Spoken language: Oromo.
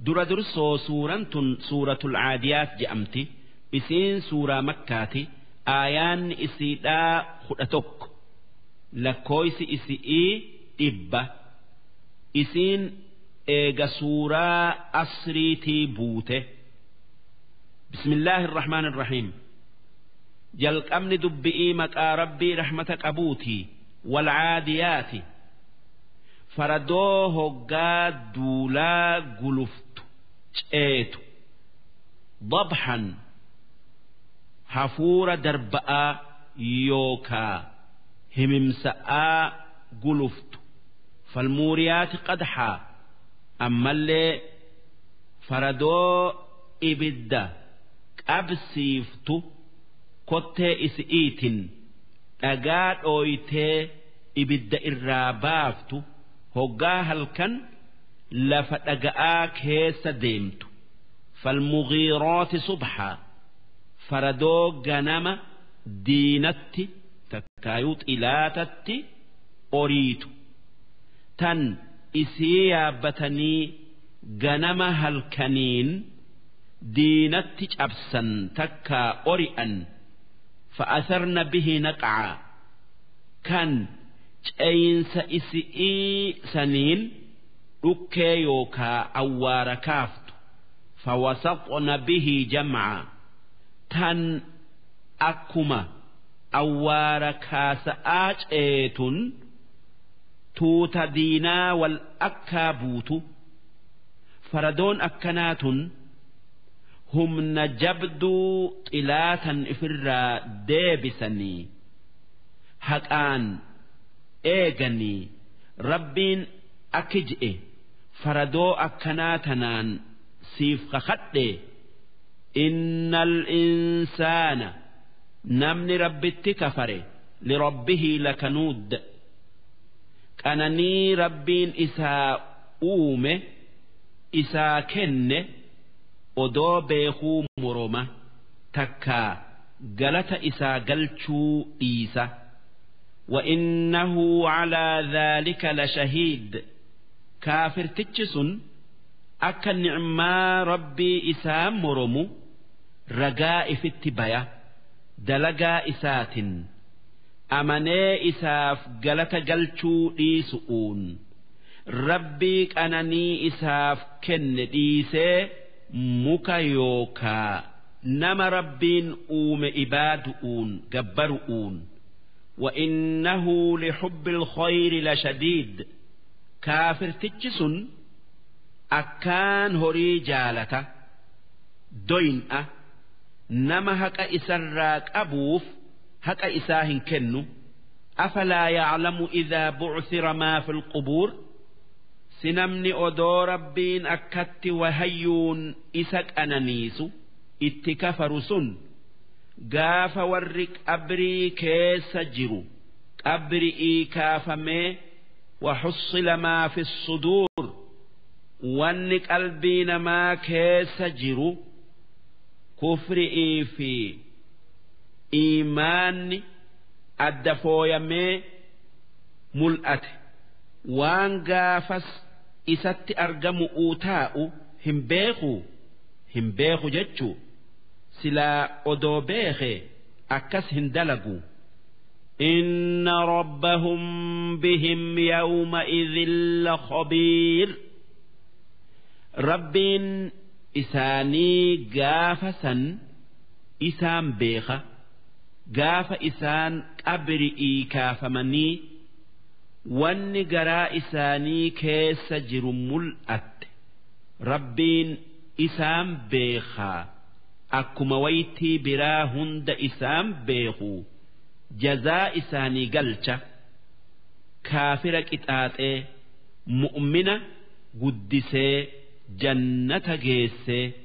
dura dursoo suuraan tun suuratul caadiyaat je'amti isiin suuraa makkaati aayaanni isiidhaa kudha tokko lakkooysi isi'ii dhibba isiin eega suuraa asriitii buute bismillaahi irrahmaan irrahiim jalqabni dubbi'ii maqaa rabbii rahmata qabuutii walcaadiyaati faradoo hoggaa duulaa guluftu ceetu dabxan hafuura darba'aa yookaa himimsa'aa guluftu falmuuriyaati qadxaa ammallee faradoo ibidda qabsiiftu kottee isi'iitin dhagaa dhooytee ibidda irraa baaftu hoggaa halkan lafa dhaga'aa keessa deemtu falmugiirooti subxaa faradoo ganama diinatti takkaayuu xilaatatti oriitu tan isii yaabbatanii ganama halkaniin diinatti cabsan takkaa ori'an fa'asarna bihi naqacaa kan ceyinsa isi'ii saniin dhukkee yookaa awwaara kaaftu fawasaqna bihi jamcaa tan akkuma awwaara kaasa'aa ceetun tuuta diinaa wal akkaa buutu faradoon akkanaatun humna jabduu xilaatan ifirraa deebisanii haqaan eeganii rabbiin akki je'e faradoo akkanaa tanaan siif kakadhe innal insaana namni rabbitti kafare lirabbihii lakanuud qananii rabbiin isaa uume isaa kenne odoo beekuu moroma takkaa galata isaa galchuu dhiisa وإنه على ذلك لشهيد كافر تجسن أكا نعما ربي إسام مرمو رجاء في التبايا دلقا إسات أمني إساف قلت قلتو إيسؤون ربي أنني إساف كن إيسي muka yookaa nama rabbiin uume ibaadu'uun gabbaru'uun وإنه لحب الخير لشديد كافر تجسن أكان هري جالة دوين أه نما هكا إسراك أبوف هكا إساهن كنو أفلا يعلم إذا بعثر ما في القبور sinamni odoo rabbiin akkatti wahayyuun isa qananiisu itti kafaru sun gaafa warri qabrii keessa jiru qabri'ii kaafamee وحصل ما في الصدور wanni qalbii namaa keessa jiru kufri'ii fi iimaanni adda fooyamee mul'ate waan gaafas isatti argamu uu taa'u hin beeku hin beeku jechuu silaa odoo beeke akkas hin dalagu إن ربهم بهم يومئذ لخبير ربين إساني قافسا إسان بيخة قاف إسان أبرئي كافمني wanni garaa isaanii keessa jiru mul'atte rabbiin isaan beekaa akkuma waytii biraa hunda isaan beeku jazaa isaanii galcha kaafira qixaaxee mu'mina guddisee jannata geessee